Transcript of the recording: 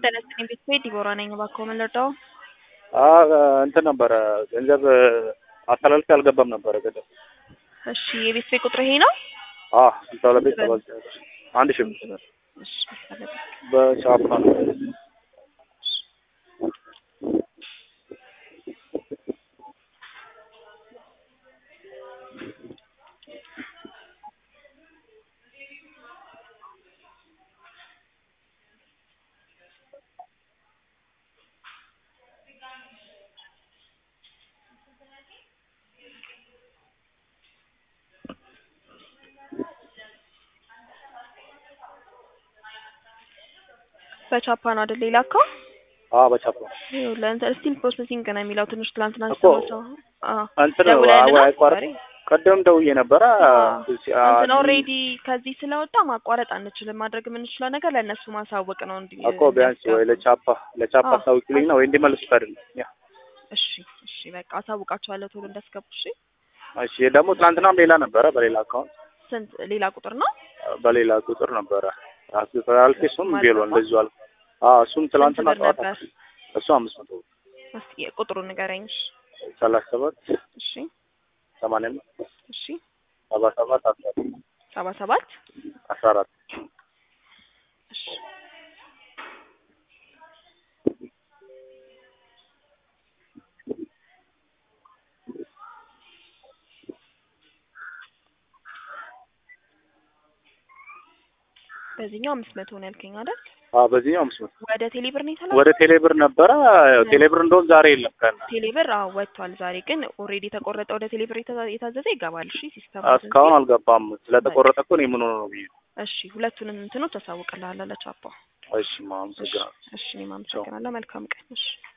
ጤና ይስጥልኝ ቤተሰቤ ዲቦራ ነኝ። እባክዎ ምን ልርዳው? እንትን ነበረ ገንዘብ አስተላልፌ አልገባም ነበረ ገንዘብ። እሺ የቤተሰቤ ቁጥር ይሄ ነው? አዎ ስልሳ ሁለት ቤት ሰባት አንድ ሺህ ብር እሺ አለበት። በቻፓ ነው። በቻፓ ነው አይደል የላከው? አዎ በቻፓ ይኸውልህ እንትን ስቲል ፕሮሰሲንግ ነው የሚለው ትንሽ ትላንትና እኮ ሰው እንትን ደውለህልና አዎ አይቋረጥ ዛሬ? ቀደም ደውዬ ነበረ እንትን ኦልሬዲ ከዚህ ስለወጣ ማቋረጥ አንችልም። ማድረግ የምንችለው ነገር ለእነሱ ማሳወቅ ነው። እንዲ እኮ ቢያንስ ወይ ለቻፓ ለቻፓ አዎ። አስታውቂልኝ ነው ወይ እንዲመልሱት አይደለም ያ እሺ እሺ በቃ አሳውቃቸዋለሁ ቶሎ እንዳስገቡ። እሺ እሺ ደግሞ ትናንትናም ሌላ ነበረ በሌላ አካውንት ስንት ሌላ ቁጥር ነው? በሌላ ቁጥር ነበረ አልፌ እሱም ቢሎ እንደዚሁ አልኩ። አዎ እሱም ትናንትና ስንት ብር ጠዋት ነበር? እሱ አምስት መቶ ብር እስኪ ቁጥሩን ንገረኝ። እሺ ሰላሳ ሰባት እሺ ሰማንያ አምስት እሺ ሰባ ሰባት አስራ አራት ሰባ ሰባት አስራ አራት እሺ በዚህኛው አምስት መቶ ነው ያልከኝ አይደል? አዎ በዚህኛው አምስት መቶ ወደ ቴሌብር ነው የተላከው? ወደ ቴሌብር ነበረ ያው ቴሌብር እንደውም ዛሬ የለም ቀን ቴሌብር አዎ ወጥቷል። ዛሬ ግን ኦልሬዲ የተቆረጠ ወደ ቴሌብር የታ- የታዘዘ ይገባል። እሺ ሲስተም እስካሁን አልገባም ስለተቆረጠ እኮ እኔ ምን ሆነ ነው ብዬ እሺ ሁለቱንም እንትኖች ታሳውቅልሃለሁ ለቻፓ። እሺ አመሰግናለሁ እሺ እኔም አመሰግናለሁ። መልካም ቀን። እሺ